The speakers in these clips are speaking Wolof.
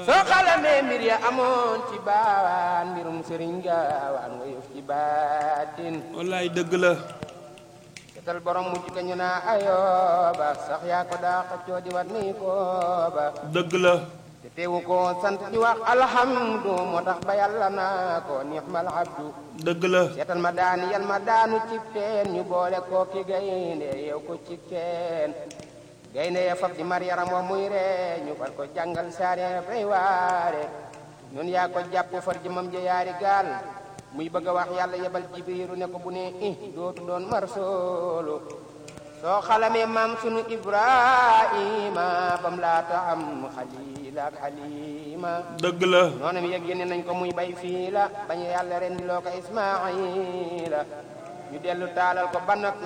soo xalamee mbir ya amoon ci baawaan mbirum sëriñ gaawaan nga yëf ci baatin wallaay dëgg la setal borom mujj ga ñu naa ayooba sax yaa ko daa xëccoo di wat nii kooba dëgg la te teewu ko sant di wax alhamdu moo tax ba yàlla naa ko nixmal abdu dëgg la seetal ma daani yal ma daanu ci teen ñu boole koo ki gaynde yow ko ci teen gaynde ya fab di mar yaram wa muy ree ñu far ko jàngal saare fay waare ñun yaa ko jàpp far jëmam ja yaari gaal muy bëgg a wax yàlla yebal jibiru ne ko bu ne i dootu doon mar soolu soo xalamee maam sunu ibrahima bam laata am xalil ak xalima dëgg la noonam yëg yéene nañ ko muy bay fii la bañ yàlla ren di loo ko ismaila ñu dellu taalal ko banat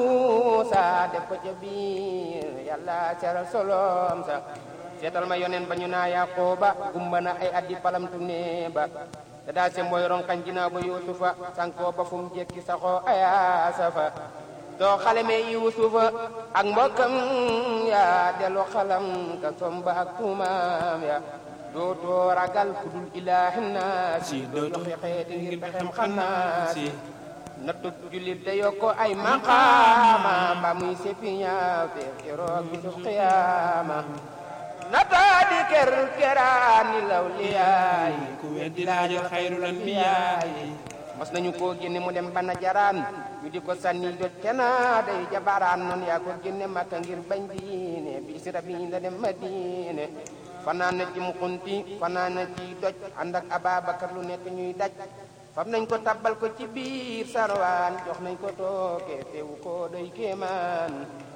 namruusa def ko ca biir yàlla seral solom sa seetal ma yonen ba ñu naa yaqooba gumba na ay addi palamtu nee ba te daa se mooy ronkañ ginnaaw ba yuusufa sankoo ba fu mu jekki saxoo ayaasa fa soo xalamee yuusufa ak mbokkam ya dellu xalam ka somba ak tuumaam ya dootoo ragal ku dul ilaahi naasi doo joxe xeeti ngir pexem xannaasi nattu jullit da yokko ay maqaama mba muy seppi ñaaw te keroog bisu xiyaama nataa di ker keraani law liyaay ku weddi laajal xayrul anbiyaay mas nañu koo génne mu dem bana jaraan ñu di ko sànni jot kena day jabaraan noonu yaa ko génne makka ngir bañ diine bi si rabi la dem madine fanaan na ci mukunti fanaan na ci doj ànd ak ababakar lu nekk ñuy daj fam nañ ko tabbal ko ci biir sarwaan jox nañ ko tooke teewu ko doy kéemaan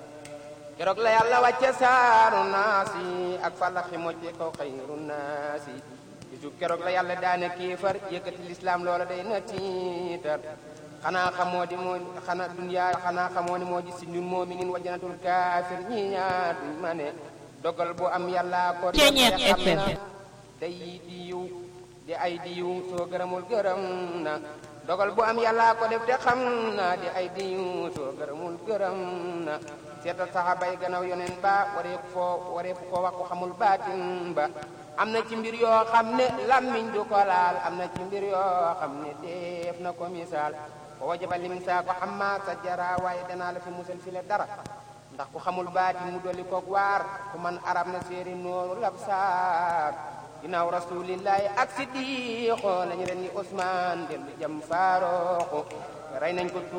keroog la yàlla wàcce saaru naasi ak falaxi mocce ko xayru naasi bisu keroog la yàlla daane kéefar yëkkati lislaam loola day na tiitar xanaa xamoo di moo xanaa duniyaa xanaa xamoo ni moo di si ñun moominin wa janatul kaafir ñi ñaar duñ ma ne dogal bu am yàlla ko def te xam na day di yiw di ay di yiw soo gërëmul gërëm na dogal bu am yàlla ko def te xam na di ay di yiw soo gërëmul gërëm na seetal saxaaba yi gannaaw yoneen ba wareeku foo wareeku ko wax ko xamul baatin ba am na ci mbir yoo xam ne lammiñ du ko laal am na ci mbir yoo xam ne def na ko misaal ko wajaba lim saa ko xam maa sa jara waaye danaa la fi musal fi le dara ndax ku xamul baatin mu dolli koog waar ku man arab na séeri nooru lab saar ginnaaw rasulillahi ak siddiqo lañu ren ni Ousmane dellu jëm faarooxu rey nañ ko